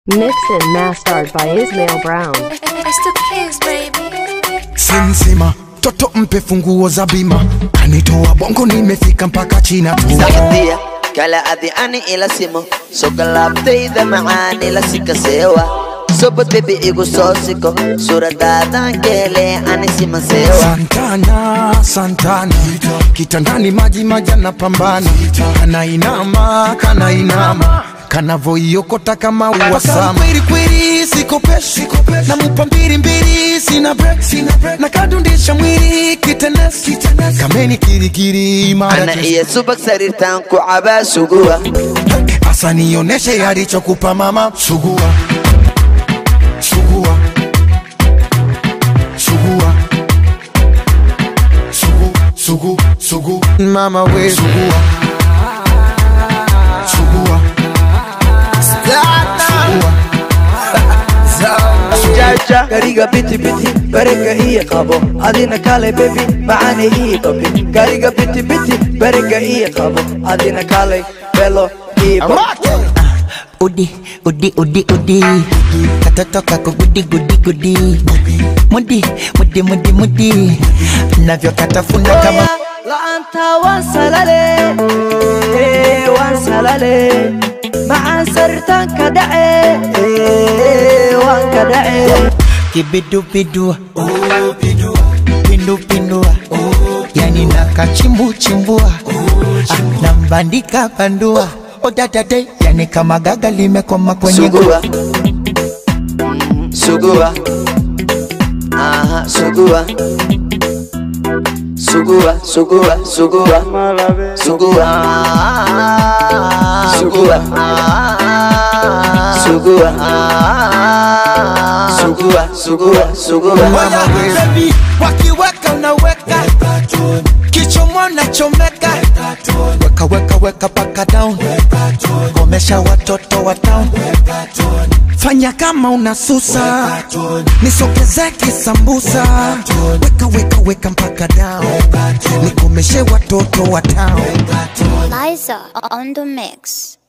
Mixed and mastered by Ismail Brown. It's the kids, baby. Sinsima toto mpe funguo za bima, kanitoa bongo nimefika mpaka China tu. sacdiya kala adi ani ila simo soo galaabtayda macaan ila sikaseewa sobad bebi igu soo siko suuradaadan geele ani simaseewa Santana, Santana, kitandani maji maji anapambana, kanainama kanainama kanavoiokota kama uwasama kweli kweli, sikopeshi namupa mbili mbili, sina break na kadundisha mwili kitenesi kameni kirikiri mara ana iyo subag sariirtaan ku cabaa suguwa Asa nioneshe alichokupa mama, sugua sugua sugua sugu sugu sugu mama we sugua sugua sugua jaja gariga biti biti berega ii qabo adina kale bebi macane ii qabi gariga biti biti berega ii qabo adina kale belo ii qabo Udi, udi, udi, udi Katoto kako gudi, gudi, gudi Mudi, mudi, mudi, mudi Navyo katafuna kama la'aanta waan salale eh, waan salale macaan sariirtaan ka dhace eh, waan ka dhace Kibidu bidua Pindu pindua Yani nakachimbu chimbua Ah, Nambandika bandua Odadade Yani kama gaga limekoma kwenye suguwa suguwa aha suguwa suguwa suguwa suguwa suguwa suguwa suguwa suguwa suguwa suguwa Oya baby, wakiweka unaweka kichomo nachomeka Weka weka weka paka down Komesha watoto wa town fanya kama unasusa nisogeze kisambusa weka weka weka mpaka down nikomeshe watoto wa town Liza on the mix.